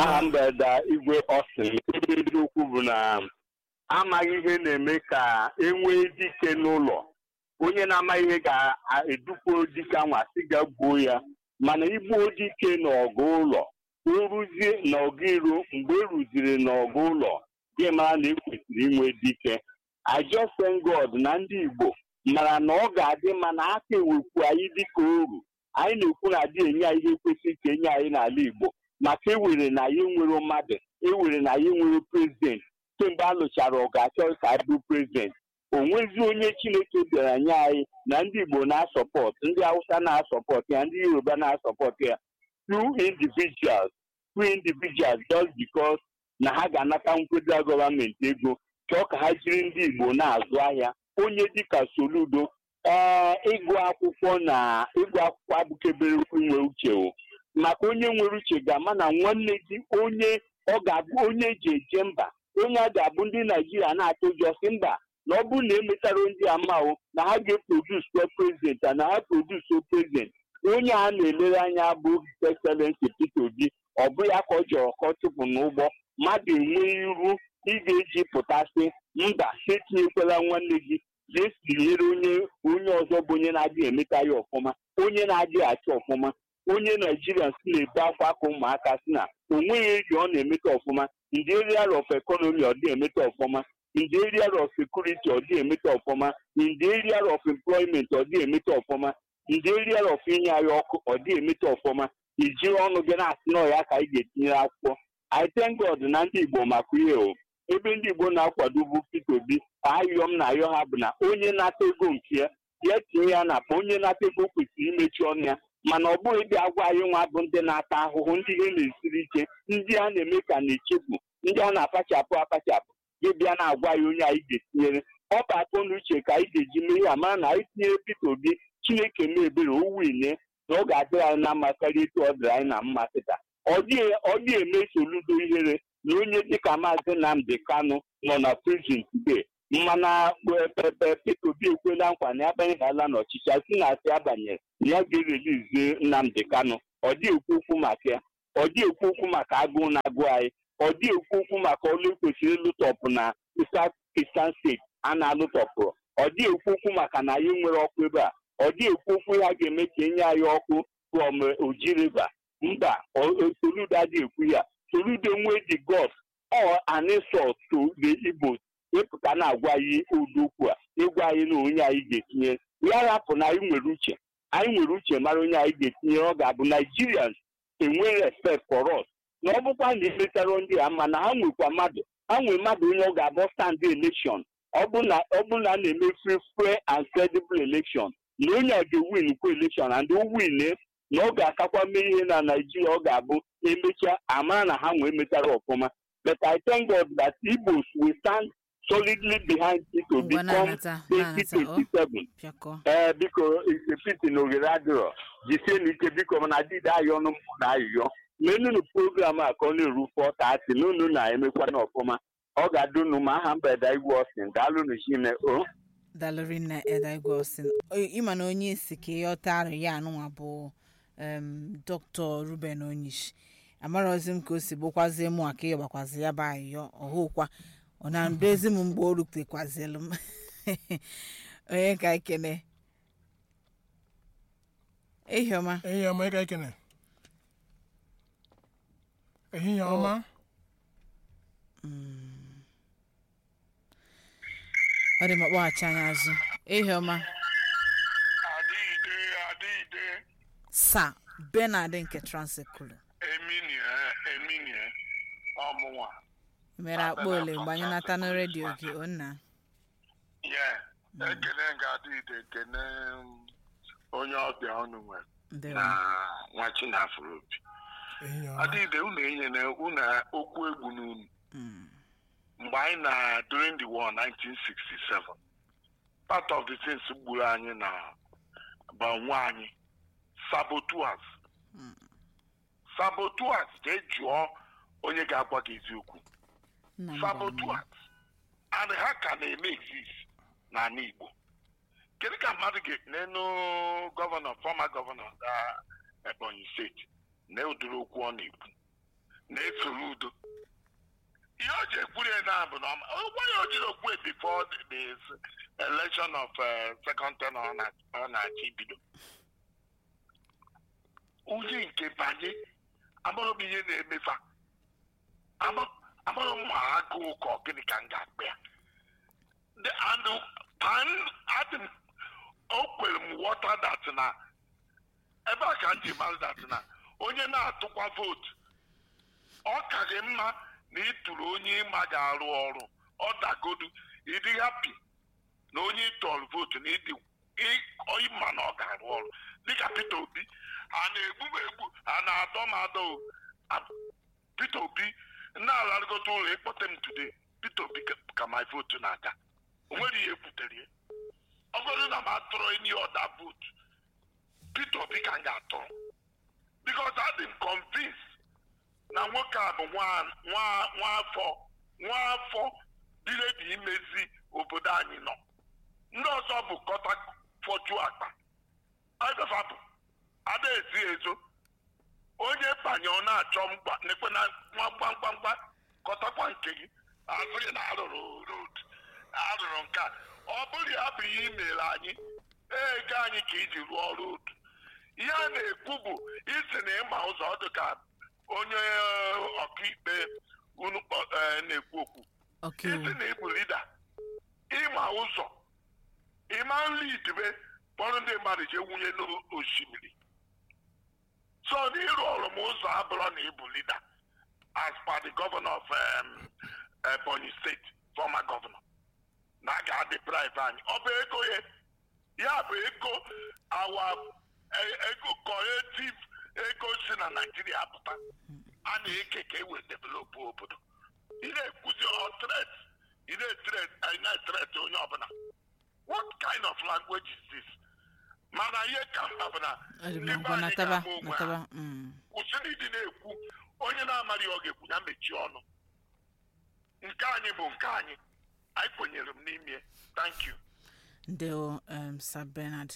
aha mgbede igwe ọsịn ebe eziokwu bụ na amaghị ihe na-eme ka enwee dike n'ụlọ onye na-amaghị ihe ga-edukwo dike anwa sị ga gbuo ya mana igbuo dike n'ọgụ ụlọ o ruzie n'ọgụ iro mgbe e ruziri n'ọgụ ụlọ gị mara na ekwesịrị inwe dike I just thank God na ndị Igbo mara na ọ ga-adị mma na aka ewekwu anyị dịka oru anyị na-ekwu na adị enye anyị ihe kwesịrị ka enye anyị n'ala Igbo maka ewere na anyị nwere mmadụ ewere na anyị nwere prezident kemgbe a lụchara ọgụ achọ ka anyị bụ prezident o nwezi onye Chineke bịara nye anyị na ndị Igbo na-asọpọt ndị Hausa na-asọpọt ya ndị Yoruba na-asọpọt ya two individuals two individuals just because na ha ga-anata nkweda gọọmenti ego chọọ ka ha jiri ndị Igbo na-azụ ahịa onye dịka Soludo ee ịgụ akwụkwọ na ịgụ akwụkwọ abụkebere inwe uche o maka onye nwere uche ga-ama na nwanne gị onye ọ ga-abụ onye eji eje mba onye a ga-abụ ndị Naijiria na-atụ ụjọ si mba na ọ bụrụ na emetara ndị amahụ na ha ga-eprodus prezident na ha produs prezident onye a na-elere anya bụ His Excellency Peter Obi ọ bụ ya ka ọ jọrọ ka ọ chụpụ n'ụgbọ mmadụ enwe iru ị ga-eji pụtasị mba etinyekwala nwanne gị jee tinyere onye onye ọzọ bụ onye na-adịghị emeta ya ọfụma onye na-adịghị achị ọfụma onye naijiria si na-ebe akwa aka ụmụaka si na onweghị eri ọ na-emeta ọfụma ndị area of economy ọ dị emeta ọfụma ndị area of security ọ dị emeta ọfụma ndị area of employment ọ dị emeta ọfụma ndị area of inye anyị ọkụ ọ dị emeta ọfụma ijiri ọnụ gị na-asị na ọya ka anyị ga-etinyere akwụkwọ I thank God na ndị Igbo maka ihe o ebe ndị Igbo na-akwado bụ Peter Obi ayọ m na ayọ ha bụ na onye nata ego nke ya ya tinye ya na akpa onye nata ego kwesịrị imechi ọnụ ya mana ọ bụghị dị agwa anyị nwa bụ ndị na-ata ahụhụ ndị ihe na-esiri ike ndị a na-eme ka na-echefu ndị a na-akpachapụ akpachapụ gị bịa na-agwa ya onye anyị ga-etinyere ọ bụ akọ na uche ka anyị ga-eji mee ya mara na anyị tinyere Peter Obi Chineke mee ebere o wine na ọ ga-adịrị anyị na mma karịa etu ọ dịrị anyị na mma kịta ọ dịghị eme Soludo ihere na onye dịka maazị Nnamdi Kanu nọ na prison today mana pepe Peter Obi ekwela nkwa na ya banyeghịala n'ọchịchị asị na asị abanyere na ya ga-erelizie Nnamdi Kanu ọ dị ekwu okwu maka ya ọ dị ekwu okwu maka agụụ na-agụ anyị ọ dị ekwu okwu maka ọlụ ekwesịrị ịlụtọpụ na Eastern steeti a na-alụtọpụrụ ọ dị ekwu okwu maka na anyị nwere ọkụ ebe a ọ dị ekwu okwu ha ga-eme ka enye anyị ọkụ from Oji River mba Soludo adịghị ekwu ya Soludo nwee the gods or an insult to the Igbos ịpụta na-agwa anyị udokwu a ịgwa anyị na onye anyị ga-etinye ya rapụ na anyị nwere uche anyị nwere uche mara onye anyị ga-etinye ọ ga-abụ Nigerians enwe respect for us na ọ bụkwa na emetara ndị a ma na ha nwekwa mmadụ ha nwere mmadụ onye ọ ga-abụ stand election ọ bụ na a na-eme free fair and credible election na onye a ga-ewin kwa election and o win na ọ ga-akakwa mee ihe na Naijiria ọ ga-abụ emechaa amara na ha nwee metara ọfụma but I thank God that Igbos will stand solidly behind it to become 2027 ee biko isepiti na oghere adịrọ jisie n'ike biko mana adịdị ayọ ọnụ mpụ na ayụyọ menunu program a ka ọ na-eru fọta atị n'unu na-emekwa n'ọfụma ọ ga-adị unu ma aha mba eda igwe ọsìn daalụnụ chine o dalụrị na eda igwe ọsìn ịma na onye isi ka ịghọta arụ ya anụnwa bụ dr ruben onyishi amarozi m ka o si bụkwazie mụ aka ịgbakwazi ya bụ ayịyọ ọhụkwa ọ na-ndezi m mgbe o rutekwazielu m onye ka ekene ehihie ọma ehihie ọma ịka ekene ehihie ọma ọ dị m akpọghachi anya azụ ehihie ọma adịide adịide sa benard nke transekulu eminie eminie ọmụnwa mere akpa ole mgbe anyị nata na redio gị onna ye ekene nga adịide ekene um, onye ọbịa ọnụ nwere ndewo na nwa chinafụrụ obi ehihie ọma adịide unu enyere unu okwu egwu n'unu Mm. mgbe anyị na during the war 1967 part of the things gburu anyị na banwe anyị saboteurs saboteurs jee jụọ onye ga-agwa gị eziokwu nna m gwara m ya. saboteurs and ha ka na-eme exist n'ala Igbo kedu ka mmadụ ga-enenu gọvanọ fọma gọvanọ ga Ebonyi steeti na ụdịrị okwu ọ na-ekwu na-esoro udo ihe o ji ekwuru ya na bụ na ọma gwa ya o jiri okwu before the, the election of uh, second term ọ na- ọ na-achị ibido uche nke banye agbụrụ m ihe na-emefa agbụrụ m ma agụụ ka ọ gịnị ka m ga-akpa ya The- and pan adị m o kwere m wọta dat na ebe a ka m ji mara dat na onye na-atụkwa vootu ọ ka gị mma na ịtụrụ onye ịma ga-arụ ọrụ ọ dagodu ịdị hapi na onye ịtọrọ vootu na ịdị ị- ịma na ọ ga-arụ ọrụ dịka Peter Obi a na-egbu m egbu a na-adọ m adọ o. A- Peter Obi na-alarịgota ụlọ ịkpọte m today Peter Obi ka- ka my votu na-aga o nwere ihe ekwutere ya ọ bụrụ na m atụrụ enyi ọda vootu Peter Obi ka m ga-atụrụ because adị m convinced na nwoke a bụ nwa nwa nwaafọ nwaafọ birebi imezi obodo anyị nọ ndị ọzọ bụ kọta fọju akpa adọfa bụ ada ezi ezo onye banye ọ na-achọ mgba nekwe na nwa mgbamgbamgba kọtakwa nke gị asịghị na arụrụ road arụrụ nke a ọ bụrụ ya bụ ihe imere anyị ego anyị ka iji rụọ road ihe a na-ekwu bụ isi na ịma ụzọ ọ dị ka onye eh, ọkaikpe unu kpọ- eh, na-ekwu okwu ọkaiwu isi na ịbụ lida ịma ụzọ ịma nri idibe kpọrọ ndị mmadụ jee wunye n'osimiri so na ịrụ ọrụ m ụzọ abụrụ na ịbụ lida as per the governor of um, Ebonyi State former governor na a ga-adị bribe anyị ọ bụ ego ya ya bụ ego awa e- ego collective ego si na Naijiria pụta a na-eke ka e wee develop obodo ị na-ekwuzi ọ threat ị na-etret ị na-etret onye ọbụla what kind of language is this mana ihe ka mkpa bụ na ọ dị ndị mma be ngwa anyị nataba ga-ama onwe ha. nataba mm. kwụsịrị ịdị na-ekwu onye na-amaghị ọ ga-ekwu ya mechie ọnụ nke anyị bụ nke anyị anyị kwenyere m n'ime thank you Ndeo um, Sir Bernard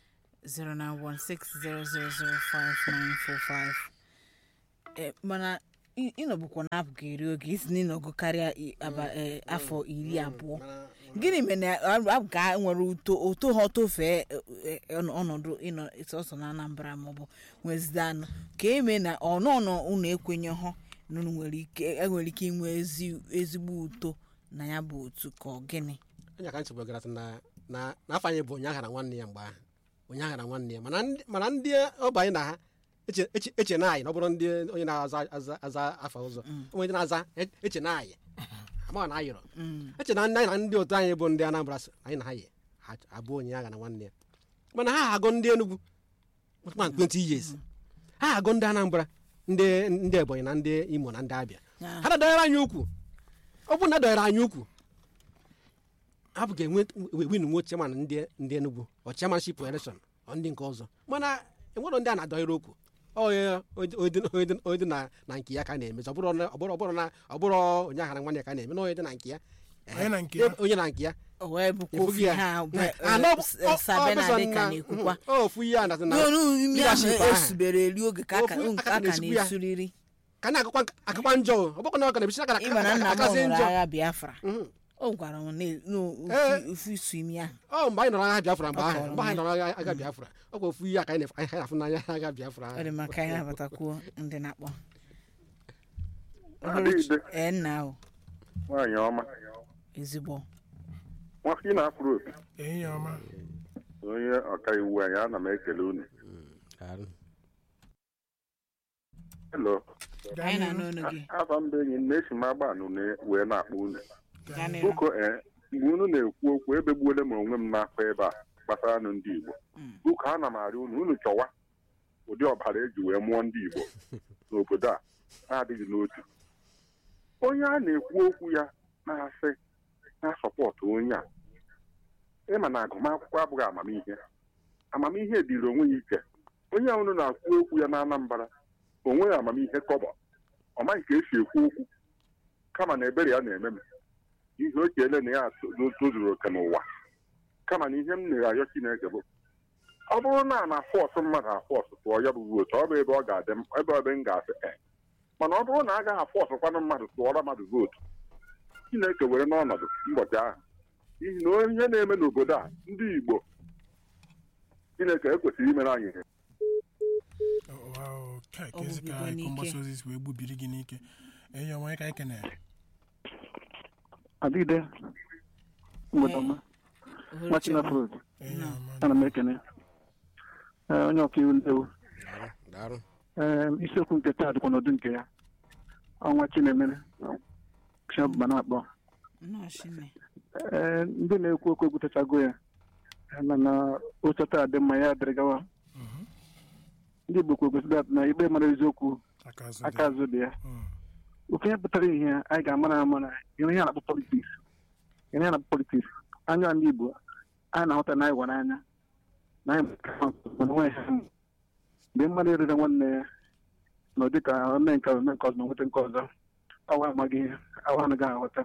09160005945 eh, mana ị- ịnọbụkwa na-apụ ka eri oge isi na ịnọgụ karịa i- aba- eh, afọ iri abụọ gịnị mere na a- a ga nwere uto oto ha tofee eh, eh, ọnọ- ọnọdụ ịnọ sọsọ na Anambra maọbụ nwezide anụ ka eme na ọnụọnụ unu ekwenye hụ na unu nwere ike enwere ike inwe ezi- ezigbo uto na ya bụ otu ka ọ gịnị onye ka nchegbu gara na na n'afọ anyị bụ onye aghara nwanne ya mgbe ahụ onye aghara nwanne ya mana ndị mana ndị ọba anyị na ha eche- eche eche na anyị na ọ bụrụ ndị onye na-aza aza aza afa ụzọ onye ndị na-aza e- eche na anyị amaghị na ayọrọ eche na ndị anyị na ndị otu anyị bụ ndị Anambra so anyị na ha yi ha abụ onye aghara nwanne ya mana ha agụ ndị Enugu ma 20 years ha agụ ndị Anambra ndị ndị Ebonyi na ndị Imo na ndị Abịa Ya. ha na-adọnyere anyị ukwu ọ bụrụ na adọnyere anyị ukwu ha bụ ga-enwe win nwe chairman ndị ndị Enugu ọ chairmanship election ọ ndị nke ọzọ mana enwere ndị a na-adọnyere okwu onye onye dị na na nke ya ka a na-emezi ọ bụrụ na- ọ bụrụ ọ bụrụ na ọ bụrụ onye aghara nwanne ya ka a na-eme na onye dị na nke ya Onye na nke ya. onye na nke ya o wee bụkwa efughị ofu ya ha Ah, na ọ bụ- ọ- ọ sabena bụ sọ dị ka na- na-ekwukwa mhm, ọ ofu ihe a na- na n'onu imi ahụ leadership ahụ. esubere eri oge ka aka Ofu nke aka aka na-esukwu ya. na-esuriri ka na-akakwa akakwa njọ ọ bụkwa na ọ ka na-ebisi aka ịma na nna m akazi hụrụ njọ agha biafra Mhm. o gwara m na- na Ee. ofu- ofu isu imi ahụ ọ mgbe anyị nọrọ agha Biafra mgbe Ọ ahụ kọrọ mgbe anyị m. nọrọ agha agha Biafra ọ kwa ofu ihe a ka anyị na- anyị na-afụ n'anya agha Biafra ọ dị maka anyị nabatakwuo ndị na-akpọ Adịghịde. ee nna ahụ nwaanyị ọma ezigbo nwafọ ị na-afụrụ opi ehihie ọma onye ọkaiwu anyị ana m ekele unu Daalụ. helo gaa anyị na-anụ n'ihu ọnụ gị afa mba enyi m na-esi m agba anụ na- wee na-akpọ unu gaa n'ihu boko ee mgbe unu na-ekwu okwu ebegbuole m onwe m n'afọ ebe a gbasara nụ ndị Igbo Mm. boko ana m arịọ unu unu chọwa ụdị ọbara eji wee mụọ ndị Igbo n'obodo a na-adịghị n'otu onye a na-ekwu okwu ya na-asị na-asọpọtụ onye a ịma na agụmakwụkwọ abụghị amamihe amamihe dịrị onwe ya iche onye a unu na-akwu okwu ya na Anambra onweghị amamihe kọbọ ọ maghị ka esi ekwu okwu kama na ebere ya na-eme m ihe o cheele na ya to- tozuru oke n'ụwa kama na ihe m na-arịọ Chineke bụ ọ bụrụ na a na fọsụ mmadụ afọsụ tụọ ya bụ vootu ọ bụ ebe ọ ga-adị m ebe ebe m ga-asị e mana ọ bụrụ na a gaghị afọsụkwanụ mmadụ tụọrọ mmadụ vootu chineke were n'ọnọdụ ụbọchị ahụ n'ihi na onye na-eme n'obodo a ndị igbo chineke ekwesịrị imere anyị ihe Wow, ka Ọ kezi ka gbubigo ịkụ n'ike. mgbasa ozi si wee gbubiri gị n'ike enyi ọma onye ka anyị kene adịgide mgbede ọma Ohere nwachina chọrọ. frod enyi ọma ana m ekene Ee, onye ọkaiwu ndewo daalụ Ee, isiokwu nke taa dịkwa n'ụdị nke ya ọnwa chinemere chiọbụba na-akpọ Nnọọ Chineke. Ee, ndị na-ekwu okwu ekwutechago ya mana oche taa dị mma ya dịrị gawa Mhm. ndị igbo kwuru kwesịrị na ikpe mara eziokwu aka azụ dị. aka azụ dị ya Mm. okenye pụtara ihe anyị ga-amara ama na ihe ihe a na-akpọ politiks ihe a na-akpọ politiks anya ndị igbo anyị na-ahụta na anyị gwara anya na anyị mana onwe ha mgbe mmadụ erere nwanne ya nọ dịka ome nke ome nke ọzọ ma nweta nke ọzọ awa amaghị ihe awa anaghị aghọta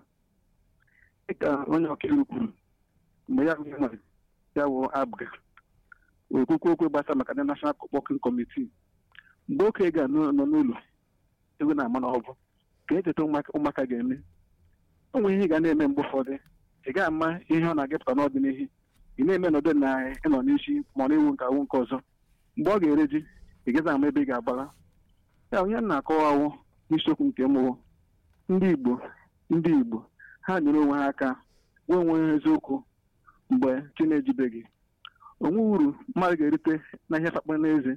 dịka onye ọkaiwu kwuru mgbe ya bụ ihe nwere ya wụ abga okwukwu okwu gbasa maka ndị nashọnal kpọkin kọmitii mgbe oke ga nọ n'ụlọ egwu na-ama na ọ bụ ka echeta ụmụaka ụmụaka ga-eme o nwere ihe ị ga na-eme mgbe ụfọdụ ị gaghị ama ihe ọ na-agapụta n'ọdịnihu ị na-eme n'ọdị na ịnọ n'isi ma ọ na-ewu nke awụ nke ọzọ mgbe ọ ga-ere ji ị gaghị ama ebe ị ga-agbara ya onye m na-akọwawụ n'isiokwu nke mụwo ndị igbo ndị igbo ha nyere onwe ha aka nwee onwe ha eziokwu mgbe chi na-ejibeghị onwe uru mmadụ ga-erite na ihe fakpọ n'eze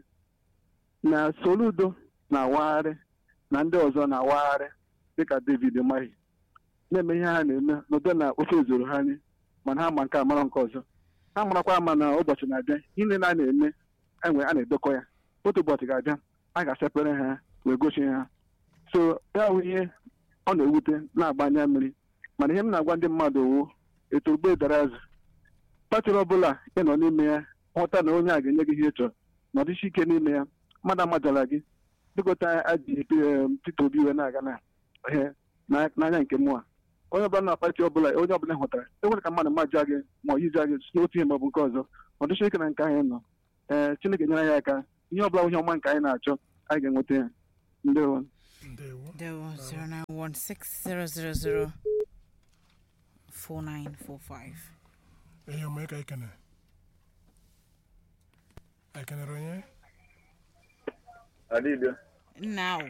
na soludo na-awagharị na ndị ọzọ na-awagharị dịka david mahi na-eme ihe ha na-eme n'ụdị na ofe zoro ha anyị mana ha ma nke a mara nke ọzọ ha marakwa ama na ụbọchị na-abịa ihe niile a na-eme enwe a na-edekọ ya otu ụbọchị ga-abịa a ga-asepere ha wee gochie ha so ya bụ ihe ọ na-ewute na-agba anya mmiri mana ihe m na-agwa ndị mmadụ wụ etu ogbe dara azụ patịrị ọbụla ị nọ n'ime ya hụta na onye a ga-enye gị ihe ị chọrọ na ọdịshi ike n'ime ya mmadụ amajala gị dịkọta aji Peter Obi wee na-aga na ihe na- n'anya nke mụa onye ọbụla na pati ọbụla onye ọbụla hụtara enwere ka mmadụ maja gị ma ọ yija gị si n'otu ihe maọbụ nke ọzọ ọ dịcha ike na nke anyị nọ ee Chineke nyere anyị aka ihe ọbụla ihe ọma nke anyị na-achọ anyị ga-enweta ya ndewo ndewo Dewo 0916 4945. enyi ọma onye ka anyị kene anyị kenere onye adịde Nna ahụ.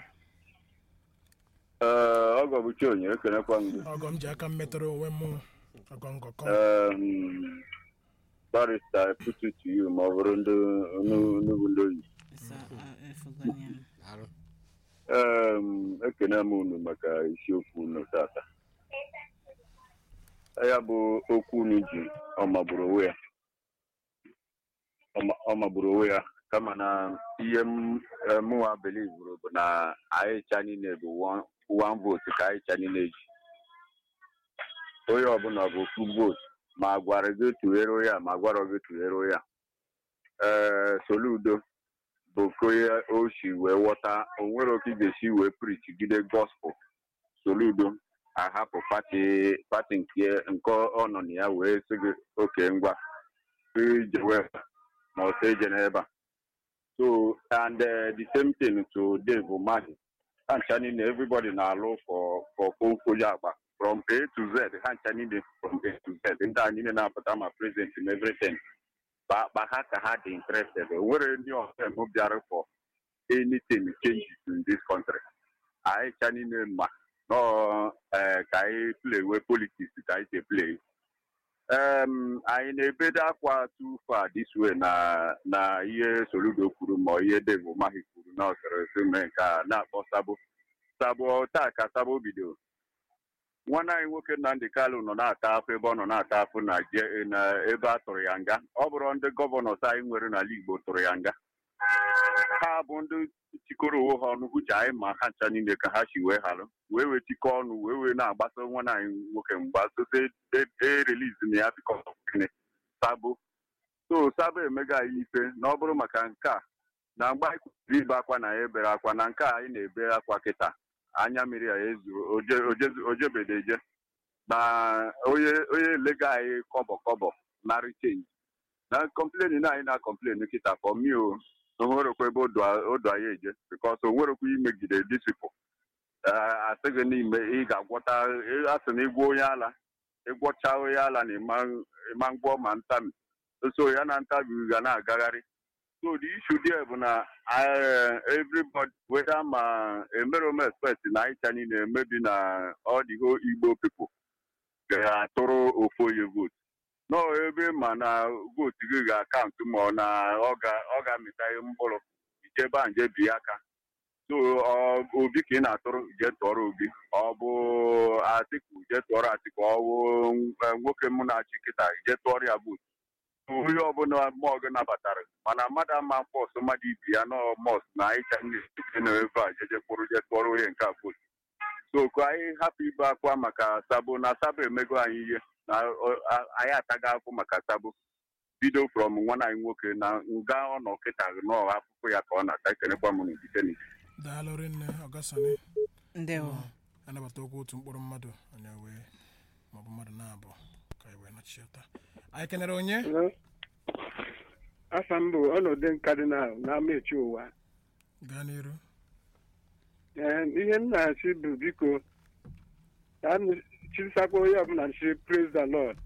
ee ọgọ bụ chionye ekenekwa m gị ọgọ m ji aka m metụrụ onwe m ọgọ ngọkọ um, barista put it to you ma ọ bụrụ ndị nnukwu ndị oyi So, uh, efuganya. daalụ um, ekene m unu maka isiokwu unu tata ya bụ okwu unu ji ọ magburu onwe ya Ọ ma- ọ magburu onwe ya kama na ihe m eh, mụnwa belivuru bụ na anyị cha niile bụ one- one vote ka anyị cha niile ji onye ọbụla bụ ofu vote ma a gwara gị tụghere ya ma a gwara gị tụghere ya ee soludo bụ ka onye o si wee ghọta o nwere oke ị ga-esi wee prichigide gospel soludo ahapụ pati pati nke nke ọ nọ na ya wee sị gị oke ngwa ijewe ma ọ sị eje n'ebe a so and uh, the same thing to Dave Umahi ha ncha niile everybody na-alụ for for konfoja agba from A to Z ha ncha niile from A to Z ndị a niile na-apụta ma present in everything ba ba ha ka ha dị interested o nwere ndị ọzọ m bịara for anything changes in this country anyị cha niile ma nọọ eh, ka anyị play we politics ka anyị si play um, anyị na-ebedo akwa too far this way na na ihe soludo kwuru ma ihe Dave Umahi kwuru na ọsịrị si mee nke a na-akpọ sabo sabo taa ka sabo bido nwanne anyị nwoke Nnamdi Kalu nọ na-ata afọ ebe ọ nọ na-ata afọ na je- na ebe a tụrụ ya nga ọ bụrụ ndị gọvanọs anyị nwere n'ala Igbo tụrụ ya nga ha bụ ndị tikọrọ onwe ha ọnụ uche anyị ma ha ncha niile ka ha si wee halụ wee wee tikọ ọnụ wee wee na-agbasa nwanne anyị nwoke mgba sote ereliz na ya bikọ gịnị sabo so sabo emega anyị ife na ọ bụrụ maka nke a na mgbe anyị kwesịrị ibe akwa na ya ebere akwa na nke a anyị na-ebe akwa kịta anya mmiri ya ezuru ojebedeje na onye onye lega anyị kọbọ kọbọ narị chenji na kọmpleni na anyị na-akọmpleni kịta for me o onwerekwa ebe odu anyị eje bikos onwerekwa imegide disipụ Ee, asị gị n'ime ị ga-agwọta ị- asị na ịgwọ onye ala ịgwọcha onye ala na ịma ịma ngwọ ma ntabi so ya na ntabi ga na-agagharị so the issue there bụ na eh, everybody whether ma emerome expect na ịcha niile emebi na all the whole igbo people ga-atụrụ ofu onye vote nọ ebe ma na vootu gị ga-akaụntụ ma ọ na ọ ga- ọ ga-amịta ihe mkpụrụ ijebe a nje bi aka so ọ obi ka ị na-atụrụ je tụọrọ obi ọ bụ atiku je tụọrọ atiku ọ bụ eh, nwoke mụ na-achị kịta je tụọrọ ya vootu onye ọbụla mmụọ gị nabatara mana mmadụ ama mkpọsụ mmadụ ibi ya nọ mọs na ịcha ndị na ebe a jeje kpụrụ je tụọrọ onye nke a vootu so ka anyị hapụ ibe akwa maka sabo na sabo emego anyị ihe na ọ- a- anyị ataga akwụ maka sabo bido from nwa anyị nwoke na nga ọ nọ kịta nọ afụfụ ya ka ọ na-ata ekenekwa m n'ikike n'ike daalụ rinne ọgasani ndewo anabata okwu otu mkpụrụ mmadụ onye wee maọbụ mmadụ na-abụ ka anyị wee nachiọta anyị kenere onye afa m bụ ọnọdụ nkadinal n'ama echi ụwa gaa n'iru Ee, ihe m na-asị bụ biko ka m chisakwa onye ọbụla nchi praise the lord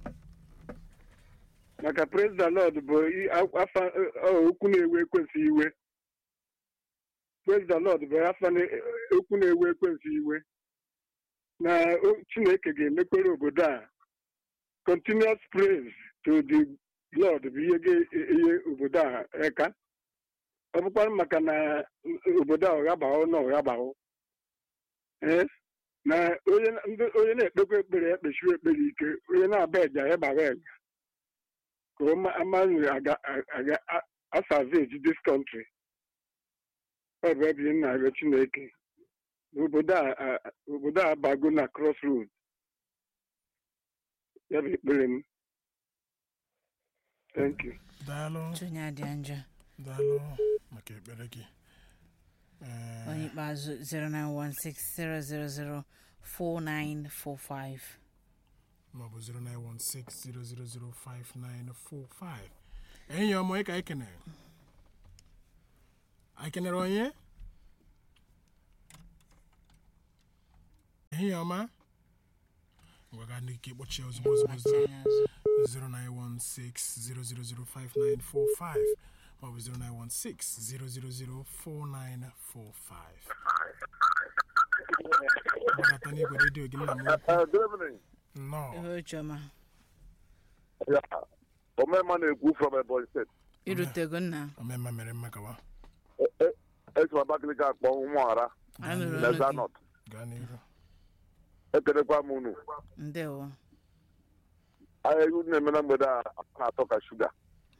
maka praise the lord bụ i- afa ọ, okwu na-ewe ekwensị iwe praise the lord bụ afa na- okwu na-ewe ekwensị iwe na o- chineke ga-emekwere obodo a continuous praise to the lord bụ ihe ga-enye obodo a eka ọ bụkwara maka na obodo a ọghabahụ na ọghabahụ ee na onye ndị- onye na-ekpekwa ekpere ekpechiwe ekpere ike onye na-aba eja ya bara eja ka ọ ma- amaghị aga aga asavage this country ọ bụ ebe m na-arịọ chineke obodo a a- obodo a abago na crossroad ya bụ ekpere m thank you daalụ onye adị njọ daalụ maka ekpere gị Ee, onye ikpeazụ 09160004945 maọbụ 09160005945 enyi ọma onye ka anyị kenere anyị kenere onye enyi ọma ngwaga n'ike kpọchie ozugbo ozugbo ozugbo. 0916-0005945 maọbụ 0916-0004945 gbadata n'igwe redio gị nna m ukwu nnọọ ihe chiọma omema na-ekwu from Ebonyi steeti irutego nna omemma mere mmekawa esi m Abakaliki akpọ ụmụara anyị nụrụ na olu gị Zanọt gaa n'iru ekelekwa m unu ndewo anyị egwu na-eme na mgbede a na-atọ ka shuga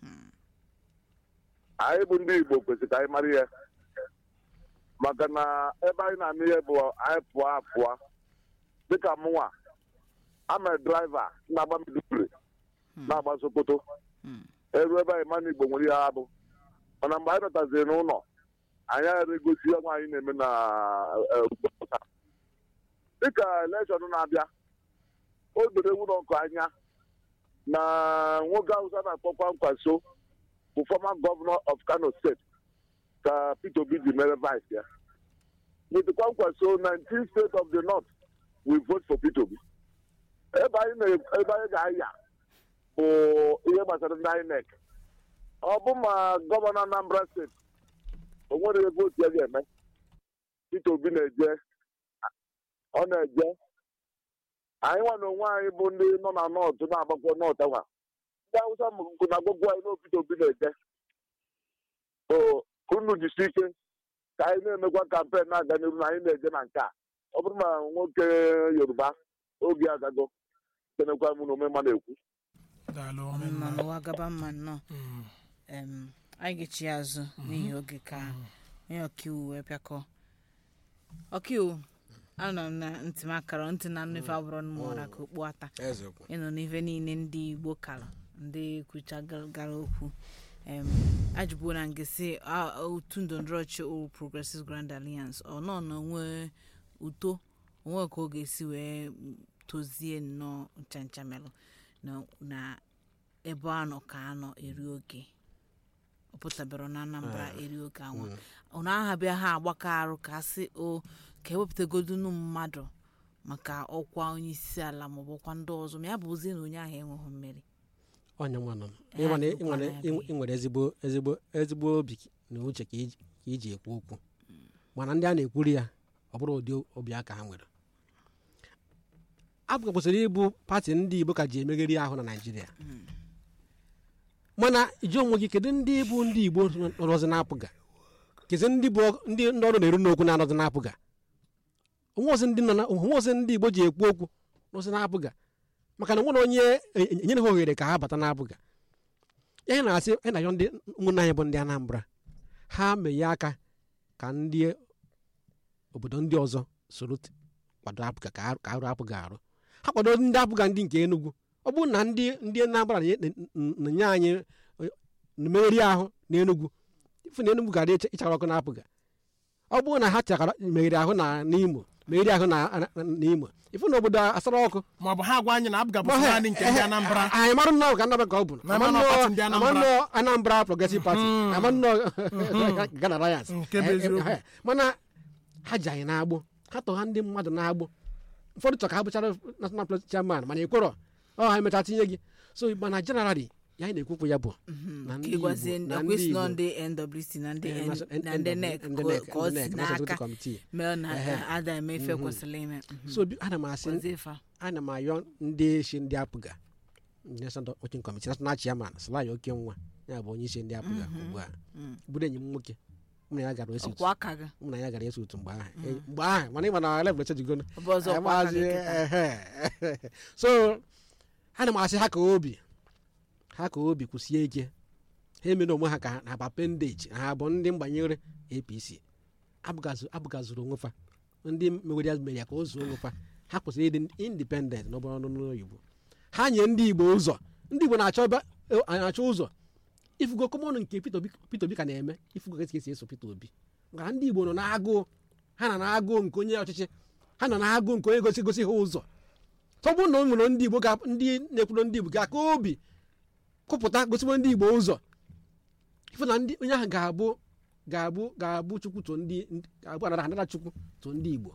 anyị bụ ndị Igbo kwesịrị ka anyị mara ihe maka na ebe anyị na-anụ ihe bụ anyị pụọ apụọ dịka mụnwa ama draiva na-agba Maiduguri na-agba Sokoto eru ebe anyị mana Igbo nwere ihe ha bụ mana mgbe anyị bataziri n'ụlọ anyị ghara egosi ihe nwaanyị na-eme na eh, obodo taa. dịka elekshọn na-abịa o doro ewu n'ọkụ anya na nwoke Hausa na-akpọkwa nkwaso bụ former governor of Kano State ka Peter Obi ji mere vice ya with kwankwaso 19 states of the north we vote for Peter Obi ebe anyị na- ebe anyị ga-aya bụ ihe gbasara ndị INEC ọ bụ ma gọvanọ Anambra steeti o nwere ebe otu ya ga-eme Peter Obi na-eje ọ na-eje anyị nwa na onwe anyị bụ ndị nọ na nọọtụ na-agbakọ nọọtụ ahụ ndị awụsa nkụ na gbogbo anyị n'obi obi na-eje o unu jisi ike ka anyị na-emekwa kampen na-aga n'iru na anyị na-eje na nke a ọ bụrụ na nwoke yoruba oge agago kenekwa m na omema na-ekwu daalụ ọmụma omemma n'ụwa gaba mma nnọọ Mm, em, anyị ga-echi ya azụ n'ihi oge ka onye ọkaiwu wee bịakọ ọkaiwu anọ m na ntị m akara ntị na nnụfe abụrụ mmụọra ka okpu ata eziokwu ịnọ n'ife niile ndị igbo kara ndị kwucha gara okwu em ajụbuo na nke si a- otu ndọrọndọrọ ọchị All Progressives Grand Alliance ọ nọ n'onwe uto onwe ka ọ ga-esi wee tozie nnọọ nchanchamelụ na- na ebe a nọ ka anọ eri oge ọ pụtabara na anambra eri oge anwa ọ na-ahabịa ha agbakọ arụ ka sị o ka ewepụtagodunu mmadụ maka ọkwa onye isi ala maọbụ ọkwa ndị ọzọ ma ya bụ ozi na onye ahụ enweghị mmeri onye nwa nọ Ya ịma na ị dịkwa nwere- na-abịa. ị nwere ezigbo ezigbo ezigbo obi na uche ka iji- ka iji ekwu okwu mana ndị a na-ekwuri ya ọ bụrụ ụdị obi aka ha nwere abụga kwesịrị ịbụ pati ndị igbo ka ji emegheri ahụ na naijiria mana iji onwe gị kedu ndị bụ ndị igbo nọrọzi na-apụga kezi ndị bụ ndị ndị ọrụ na-eru n'okwu na-anọzi na-apụga onwezi ndị nọ na onwezi ndị igbo ji ekwu okwu nọzi na-apụga maka na nwere onye e- e- enyere ha ohere ka ha bata na-apụga ihe na-asị anyị na-ayọ ndị ụmụnne anyị bụ ndị anambra ha meghe aka ka ndị obodo ndị ọzọ soro t- kwado apụga ka arụ- ka arụ apụga arụ ha kwado ndị apụga ndị nke enugwu ọ bụrụ na ndị ndị anambra na-enye na- na-enye anyị eh, mmeri ahụ na enugwu ifu na enugwu gara ịcha- ịchara ọkụ na apụga ọ bụrụ na ha chakara meghere ahụ na n'imo meghere ahụ na na- na imo ifu na obodo asara ọkụ ma ọ bụ ha gwa anyị na abụga bụ Ma ha- naanị nke ndị eh, anambra anyị mara nnọọ ka anambra ka ọ bụ Na ama nnọọ pati ndị Anambra. ama nnọọ anambra progressive party Mm. ama nnọọ Ghana Alliance Nke bụ Eh, eh, eziokwu. eh, mana ha ji anyị na-agbụ ha tọ ha ndị mmadụ na-agbụ ụfọdụ chọ ka ha bụchara national plus chairman mana ekwerọ ọ ha emecha tinye gị so mana generally ya anyị na-ekwukwu ya bụ na ka ndị ịgwazie Igbo- ndị na akwesị ndị nọ Igbo- ndị nwc na ndị eh, N- national- na ndị nec ndị ka NEC, ka ọ ndị si NEC, National n'aka Executive Committee. mee na Ehe. ada eme ife kwesịrị ime Mhm. so bi- ana m asị Gwazie fa. ana m ayọ ndị isi ndị apụga national working committee national chairman Sịlayo oke nwa ya bụ onye isi ndị apụga ugbu a bụrụ enyi m nwoke mụ na ya gara esi ọkwa aka gị mụ na ya gara esi otu mgbe ahụ Eh, mgbe ahụ mana ịma na level echejigono ọ bụ ọzọ ọkwa aka gị kịta. so ana m asị ha ka obi ha ka obi kwụsie ike ha emere onwe ha ka ha- na bụ appendage ha bụ ndị mgbanyere apc abụgazu- abụgazuru onwe fa ndị mewere ya mere ya ka o zuo onwe fa ha kwesịrị ịdị independent n'ọbụrụ ọnụ n'oyibo ha nye ndị igbo ụzọ ndị igbo na-achọ ebe- eh, na-achọ ụzọ ifugo kọmọnụ nke Peter Obi Peter Obi ka na-eme ifugo ka esi eso Peter Obi maka ndị igbo nọ n'agụụ ha nọ n'agụụ nke onye ọchịchị ha nọ n'agụụ nke onye gosi gosi ha ụzọ tọbụ na o nwere ndị igbo ga- ndị na-ekwuru ndị igbo ga-aka obi kụpụta gosigbo ndị igbo ụzọ ife na ndị onye ahụ ga-abụ ga-abụ ga-abụ chukwu to ndị ga-abụ anara anara chukwu to ndị igbo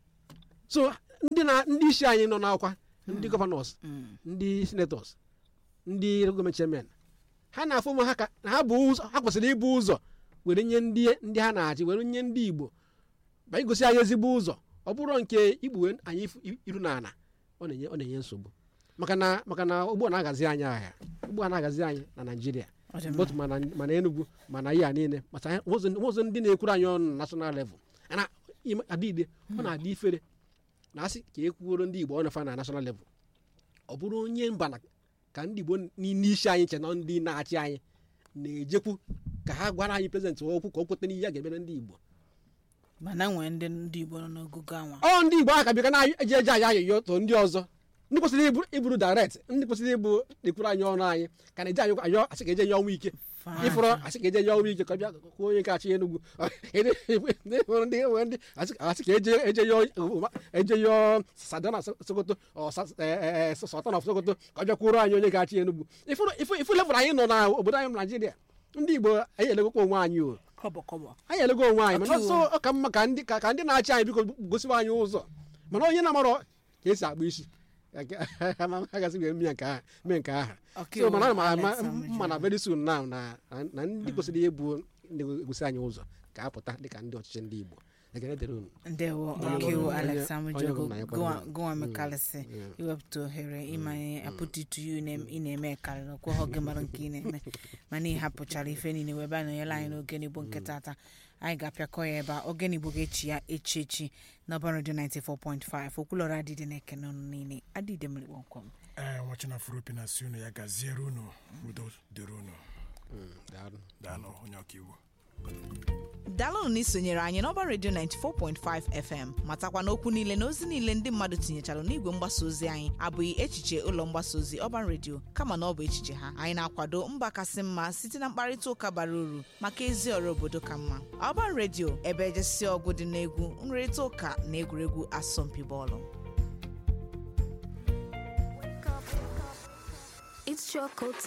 so ndị na ndị isi anyị nọ n'ọkwa ndị gọvanọs ndị senatọs ndị gọọmenti chairman ha na-afụ ụmụ ha ka na ha bụ ụzọ ha kwesịrị ịbụ ụzọ were nye ndị ndị ha na-achị were nye ndị igbo ma igosi anyị ezigbo ụzọ ọ bụrụ nke ikpughe anyị ifu- iru na ala ọ na-enye ọ na-enye nsogbu maka na maka na ugbu a na-agazi anyị ahịa ugbu a na-agazi anyị na naijiria Ọ dị mma. both mana mana enugwu mana ihe a niile maka anyị- ụzọ ụzọ ndị na-ekwuru anyị ọnụ na national level ana adịide ọ na-adị ifere na asị ka e kwuoro ndị igbo ọnụ fa na national level ọ bụrụ onye mba na ka ndị igbo n'isi anyị che na ndị na-achị anyị na-ejekwu ka ha gwara anyị prezidenti okwu ka o kweta n'ihe a ga-emere ndị igbo mana nwee ndị ndị igbo nọ n'ogogo anwa ọ ndị igbo ahụ ka bịa na-eji eje anyị ayọyọ to ndị ọzọ ndị kwesịrị ịbụ- ịbụrụ direct ndị kwesịrị ịbụ ekwuru anyị ọnụ anyị ka na-eje anyị ayọ asị ka eje nye ọnwa ike ịfụrụ asị ka eje nye ọnwa ike ka ọ bịa kwuo onye nke achị enugwu ịfụrụ ndị enwe ndị asị asị ka eje eje yọ eje yọ sadana sokoto ọ sa- eh, eh, eh, sultan of sokoto ka ọ bịa kwuoro anyị onye ga-achị enugwu ịfụrụ ịfụ- ịfụ level anyị nọ na obodo anyị bụ naijiria ndị igbo anyị elegokwa onwe anyị o kọbọ kọbọ anyị elego onwe anyị mana Ọtụ. so ọ ka mma ka ndị ka ka ndị na-achị anyị biko gosiwa anyị ụzọ mana onye na-amarọ ka esi agba isi agazi wee mee nke ahụ mee nke ahụ Ọka so iwu mana ana m ama Alex Amuju. mma na very soon now na na ndị kwesịrị ịbụ ndị gosi anyị ụzọ ka apụta dịka ndị ọchịchị ndị igbo ekene dịrị unu ndewo Onye ọkaiwu ọbụla- alex onye- amujo onye ọbụla ya kwadoro. gụnwa mekalịsị Yeah. iwepụta ohere ịmanye apụtụtụ yu ị na-eme karịrị ọkwụghọ gị mara nke ị na-eme mana ị hapụchara ife niile wee bịa nọnyere anyị n'oge n'igbo nke tata anyị ga-apịakọ ya ebe a oge n'igbo ga-echi ya echi echi n'ọba redio 94.5 okwulọrọ adịdị na-ekene ọnụ niile adịdị mmiri kpọmkwem ee nwachina furopi na si unu ya gaziere unu udo dịrị unu Mm, daalụ. daalụ onye ọkaiwu daalụnụ na isonyere anyị n'ọba redio 94.5 fm matakwa na okwu niile na ozi niile ndị mmadụ tinyechara n'igwe mgbasa ozi anyị abụghị echiche ụlọ mgbasa ozi ọban redio kama na ọ bụ echiche ha anyị na-akwado mba kasị mma site na mkparịta ụka bara uru maka ezi ọrụ obodo ka mma ọban redio ebe ejesi ọgụ dị n'egwu nrịrịta ụka na egwuregwu asọmpi bọọlụ It's chocolate